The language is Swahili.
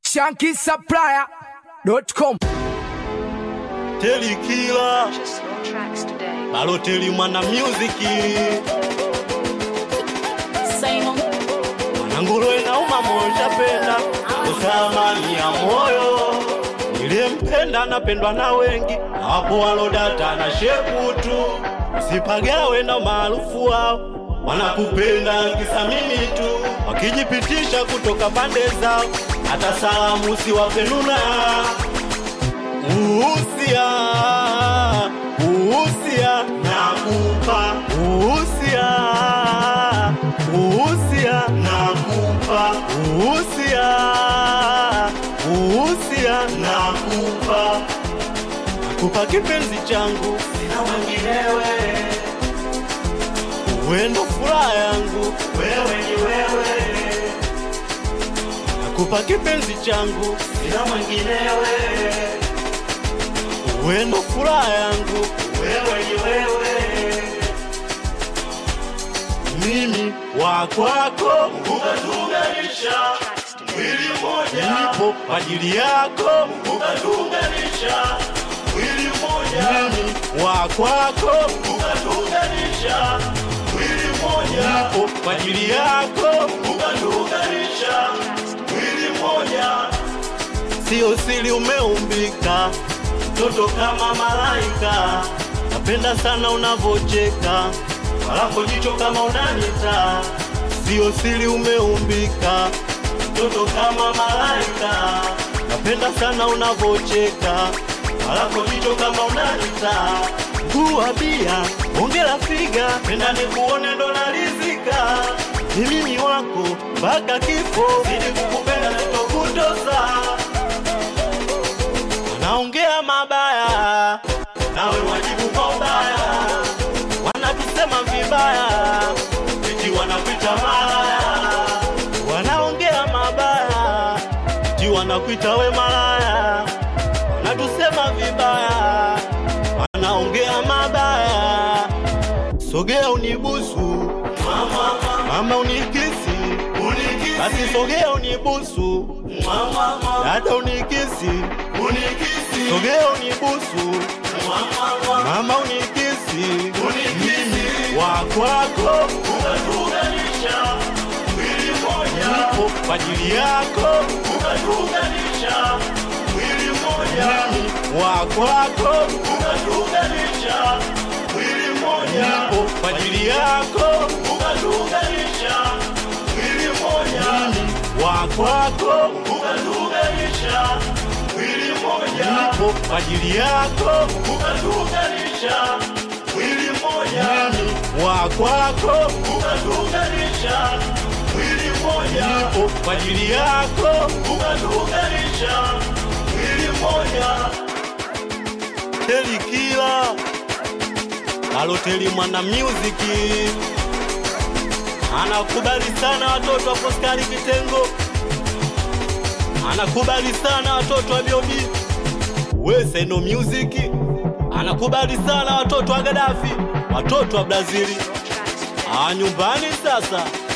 shankisupplier.com Teli Kila Just slow tracks today. Baloteli mwana muziki Simon, Mwanangulo inauma moyo chapenda Usamani ya moyo Niliyempenda napendwa na wengi Hapo walodata na shepu tu Usipagawe na maarufu wao Wanakupenda kisa mimi tu Wakijipitisha kutoka pande zao Hata salamu siwapenuna Uhusia, uhusia, nakupa uhusia, uhusia, nakupa uhusia, uhusia, nakupa nakupa kipenzi changu, sina mwenginewe, wewe ndo furaha yangu, wewe ni wewe, nakupa kipenzi changu, sina mwenginewe wewe ndo furaha yangu, wewe ni wewe, mimi wa kwako, ukatuunganisha tracks today. mwili mmoja, nipo kwa ajili yako, ukatuunganisha mwili mmoja, mimi wa kwako, ukatuunganisha mwili mmoja, nipo kwa ajili yako, ukatuunganisha mwili mmoja sio siri umeumbika, mtoto kama malaika. Napenda sana unavocheka, walapo jicho kama unanita. Sio siri umeumbika, mtoto kama malaika. Napenda sana unavocheka, walapo jicho kama unanita. Kuwa bia, ongela figa, penda nikuone ndo nalizika. Ni mimi wako mpaka kifo, zidi kukupenda sitokutosa wanaongea mabaya, nawe wajibu kwa ubaya, wanatusema vibaya, eti wanakuita malaya, wanaongea mabaya, eti wanakuita we malaya, wanatusema vibaya, wanaongea mabaya, sogea unibusu mama, mama unikisi, unikisi. basi sogea unibusu mama, dada unikisi, unikisi. sogea unibusu mama, mama unikisi, unikisi. wa kwako ukatuunganisha mwili mmoja, nipo kwa ajili yako ukatuunganisha mwili mmoja, wa kwako ukatuunganisha mwili mmoja, nipo kwa ajili yako ukatuunganisha mwili mmoja, wa kwako ukatuunganisha mwili mmoja, nipo kwa ajili yako ukatuunganisha mwili mmoja, wa kwako ukatuunganisha mwili mmoja, nipo kwa ajili yako ukatuunganisha mwili mmoja. Teli Kila Baloteli mwana muziki anakubali sana watoto wa Foskari Kitengo, anakubali sana watoto wa Biodi Weseno Music, anakubali sana watoto wa Gaddafi, watoto wa Brazili. Tracks today. Ah, nyumbani sasa